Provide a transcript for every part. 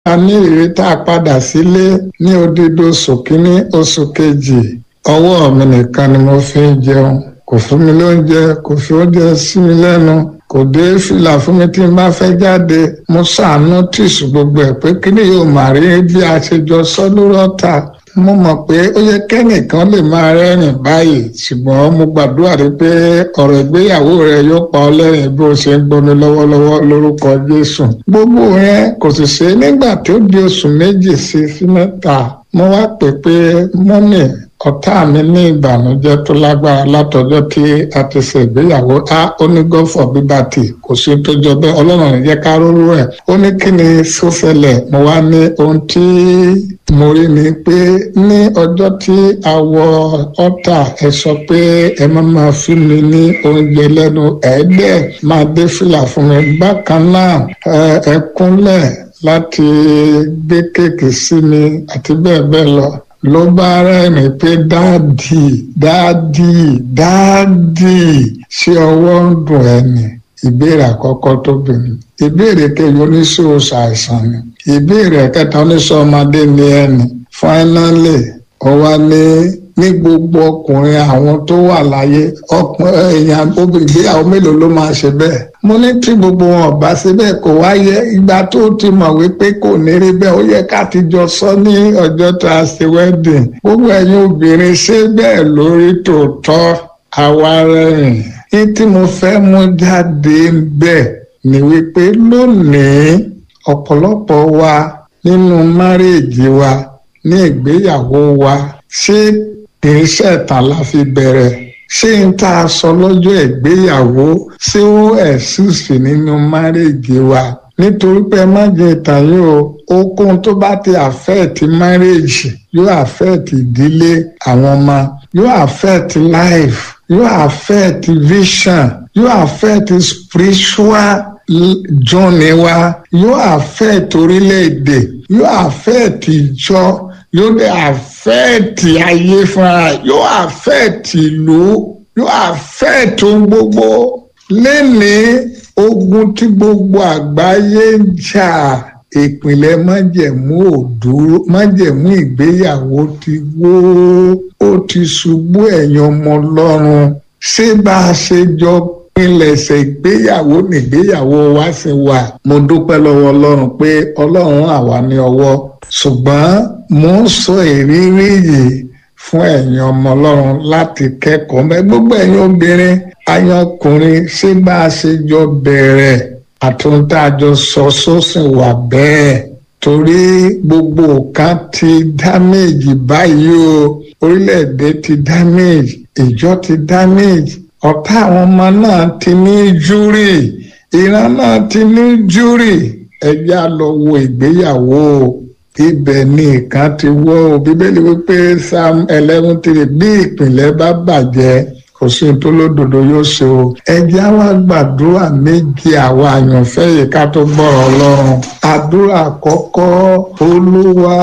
a ní ìrírí tá a padà sílé ní odidi oṣù kínní oṣù kejì ọwọ́ mi nìkan ni mo fi ń jẹun kò fún mi lóúnjẹ kò fi oúnjẹ sí mi lẹ́nu kò dé fìlà fún mi tí n bá fẹ́ jáde mo ṣàánú tìṣù gbogbo ẹ̀ pé kí ni yóò máa rí bí a ṣe jọ sọ lórí ọ̀tá mo mọ̀ pé ó yẹ kẹ́nìkan lè máa rẹ́rìn báyìí ṣùgbọ́n mo gbàdúrà rí pé ọ̀rọ̀ ìgbéyàwó rẹ yóò pa ọ́ lẹ́rìn bí o ṣe ń gbómi lọ́wọ́lọ́wọ́ lórúkọ Jésù gbogbo yẹn kò sì ṣe nígbà tó di oṣù méjì sí sí mẹ́ta mo wá pè pé mọ́mì ọ̀tá mi ní ìbànújẹ́ tó lágbára látọjọ́ tí a ti ṣe ìgbéyàwó a ó ní gọ́fọ̀ bíbàtì kò sí tó jọ bẹ́ẹ̀ ọlọ́run ní jẹ́ ká róró ẹ̀ ó ní kí ni sọ́sẹ̀lẹ̀ mo wá ní ohun tí mo rí ni pé ní ọjọ́ tí a wọ ọ́tà ẹ sọ pé ẹ má máa fún mi ní oúnjẹ lẹ́nu ẹ̀ẹ́dẹ̀ máa dé fìlà fún mi bákan náà ẹ kúnlẹ̀ láti gbé kéèkì sí mi àti bẹ́ẹ̀ bẹ́ẹ̀ lọ ló bá rẹ́rìn pé dáàdì dáàdì dáàdì ṣé ọwọ́ ń dùn ẹni ìbéèrè àkọ́kọ́ tó bìnrin ìbéèrè kejì oníṣòwò ṣàìsàn ni ìbéèrè kẹta oníṣòwò ọmọdé ní ẹni fáínálì ọwá ní ní gbogbo ọkùnrin àwọn tó wà láyé ọkùnrin èèyàn ìgbéyàwó mélòó ló máa ṣe bẹ́ẹ̀ mo ní tí gbogbo wọn ọba ṣe bẹ́ẹ̀ kò wáyé ìgbà tó ti mọ̀ wípé kò ní rí bẹ́ẹ̀ ó yẹ ká ti jọ sọ ní ọjọ́ tá a ṣe wedding gbogbo ẹ̀yin obìnrin ṣe bẹ́ẹ̀ lórí tòótọ́ àwa rẹ̀yìn ní tí mo fẹ́ mú jáde bẹ́ẹ̀ ni wípé lónìí ọ̀pọ̀lọpọ̀ wa nínú márèèjì wa ní ìgbéyàwó wa ṣé kìí ṣẹ̀tàn la fi bẹ̀rẹ̀ ṣé n tá a sọ lọ́jọ́ ìgbéyàwó ṣé ó ẹ̀sùsì nínú márèèjì wa nítorí pé má jẹ ìtàn yìí o okun tó bá ti àfẹ́ẹ̀tì márèèjì yóò àfẹ́ẹ̀tì ìdílé àwọn ọmọ yóò àfẹ́ẹ̀tì life yóò àfẹ́ẹ̀tì vision yóò àfẹ́ẹ̀tì spiritual journey wa yóò àfẹ́ẹ̀tì orílẹ̀-èdè yóò àfẹ́ẹ̀tì ìjọ yóò dé àfẹ́ẹ̀tì ayé fúnra yóò àfẹ́ẹ̀tì ìlú yóò àfẹ́ẹ̀tì ohun gbogbo lẹ́ni ogun tí gbogbo àgbáyé ń jà ìpìlẹ̀ májẹ̀mú òdúró májẹ̀mú ìgbéyàwó ti wó ó ti ṣubú ẹ̀yàn ọmọ ọlọ́run ṣé bá a ṣe jọ pinlẹ̀ṣẹ̀ ìgbéyàwó nìgbéyàwó wa sì wà mo dúpẹ́ lọ́wọ́ ọlọ́run pé ọlọ́run àwa ní ọwọ́ ṣùgbọ́n mo ń sọ ìrírí yìí fún ẹ̀yin ọmọ ọlọ́run láti kẹ́kọ̀ọ́ mẹ́ gbogbo ẹ̀yin obìnrin ayọkùnrin ṣé bá a ṣe jọ bẹ̀rẹ̀ àtúntàjọ sọ sósìn wà bẹ́ẹ̀ torí gbogbo nǹkan ti dáméjì báyìí o orílẹ̀-èdè ti dáméjì ìjọ ti dáméjì ọ̀tá àwọn ọmọ náà ti ní júrì ìran náà ti ní júrì ẹjẹ́ á lọ wo ìgbéyàwó ibẹ̀ ni nǹkan ti wọ́ o bíbélì wípé psalm eleven three bí ìpìlẹ̀ bá bàjẹ́ kò sí tó lódodo yóò ṣe o ẹjẹ́ á wá gbàdúrà méje àwa àyànfẹ́ yìí ká tó gbọ́rọ̀ ọlọ́run àdúrà àkọ́kọ́ olúwa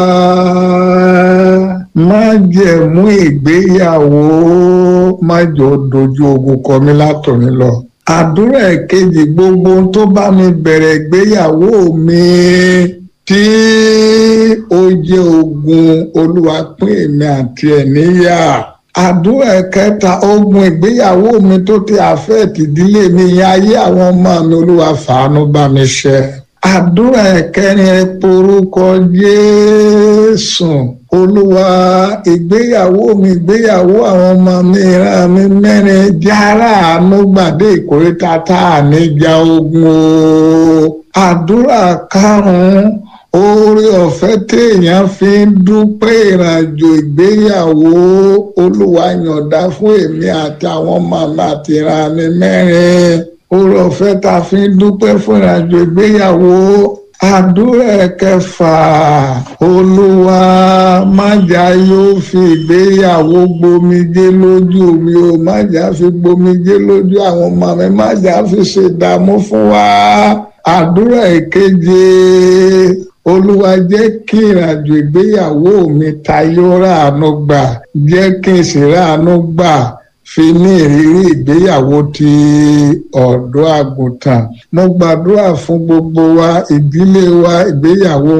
má jẹ̀mú ìgbéyàwó má jọ dojú ogun kọ mí látòní lọ àdúrà ẹ̀kejì gbogbo tó bá mi bẹ̀rẹ̀ ìgbéyàwó mi tí ó jẹ́ ogun olúwa pín èmi àti ẹ̀ níyà àdúrà ẹ̀kẹta ogun ìgbéyàwó mi tó ti àfẹ́ẹ̀tì ìdílé mi yẹn ayé àwọn ọmọ mi olúwa fàánú bá mi ṣe àdúrà ẹ̀kẹrin ẹ porúkọ Jésù olúwa ìgbéyàwó mi ìgbéyàwó àwọn ọmọ mi ìran mi mẹ́rin jára àánú gbàdé ìkórìtà tá a níjà ogun o àdúrà karùn-ún oore ọ̀fẹ́ téèyàn fi ń dúpẹ́ ìrìnàjò ìgbéyàwó olúwa yọ̀ǹda fún èmi àti àwọn ọmọ mi àti ìran mi mẹ́rin oore ọ̀fẹ́ tá a fi ń dúpẹ́ fún ìrìnàjò ìgbéyàwó àdúrà kẹfà olúwa májà yóò fi ìgbéyàwó gbomijé lójú mi o májà fi gbomijé lójú àwọn ọmọ mi májà fi ṣèdààmú fún wa àdúrà ìkeje olúwa jẹ́ kí ìrìnàjò ìgbéyàwó mi tayọ ráàánú gbà jẹ́ kí n sì ráàánú gbà fi ní ìrírí ìgbéyàwó ti ọ̀dọ́ àgùntàn mo gbàdúrà fún gbogbo wa ìdílé wa ìgbéyàwó